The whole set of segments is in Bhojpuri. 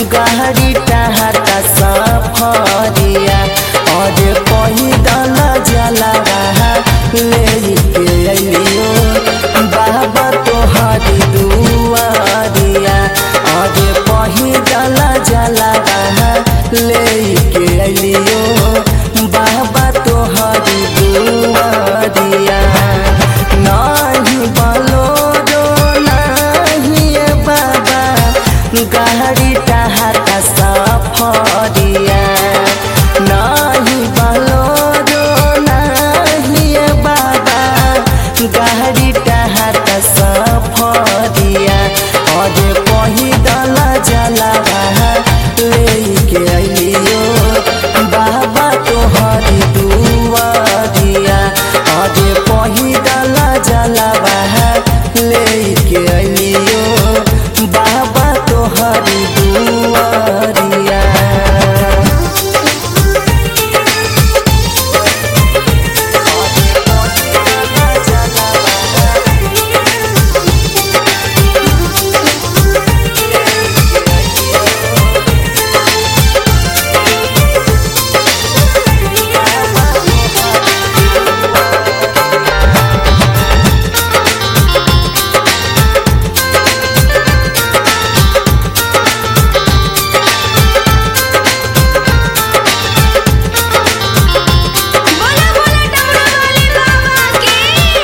गाड़ी टहता सफरिया और पैदल जलवा लेके अलियो बाबा तोहरी दुआरिया और पैदल जलवा लेके अलियो बाबा तोहरी दुआरिया नाही बलोरो नाही बाबा गाड़ी टहता सफरिया नाही बलोरो नाही बाबा गाड़ी टहता सफरिया और पैदल जलवा लेके अलियो बाबा तोहरी दुआरिया और पैदल जलवा लेके अलियो बाबा तोहरी दुआरिया बोला बोला डमरू वाले बाबा की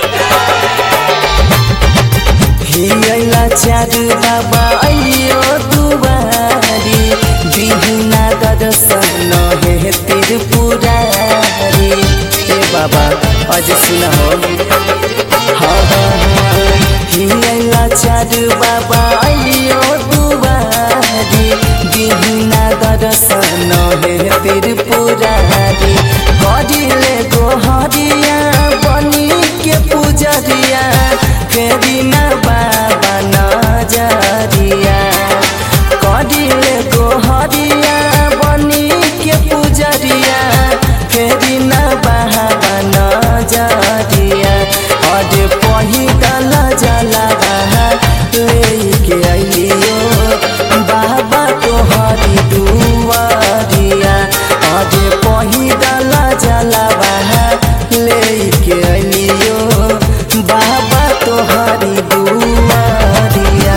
हियला चारू बाबा अलियो दुवारी बिहुना दर्शन हे त्रिपुरारी ए बाबा अझ सुन हो हाँ, हाँ, हाँ। हियला चारू बाबा अलियो दुवारी बिहुना दर्शन हे त्रिपुरारी करिले गोहरिया बनी के पुजरिया फेरि न बाबा नजरिया करिले गोहरिया बनी के पुजरिया फेरि न बाबा नजरिया अझ पहिदल जलवा लेके अलियो बाबा तोहरी दुआरिया अझ पहिदल जलवा लेके अलियो बाबा तोहरी दुआरिया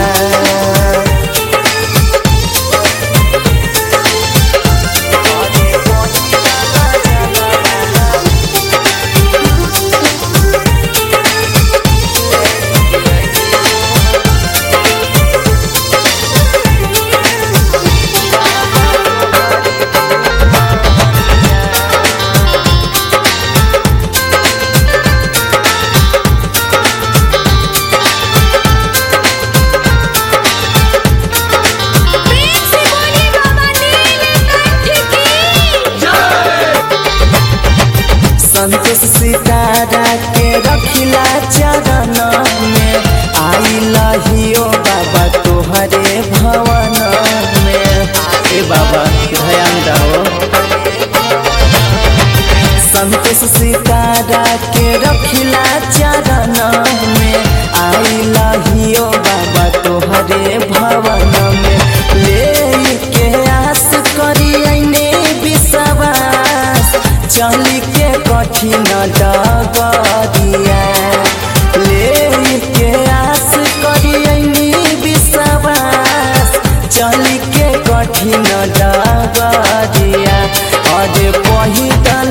प्रेम से बोली बाबा नीलकंठ की संतोष सितारा के रखिला चरण में आई लहियो बाबा तोहरे भवन में ए बाबा ध्यान दो संतोष सितारा के रखिला चरण में आई लहियो बाबा तोहरे भवन में ले के आस करी अइने विश्वास चली के कठिन डगरिया ले के आस करी अइने विश्वास चली के कठिन डगरिया और पहिदा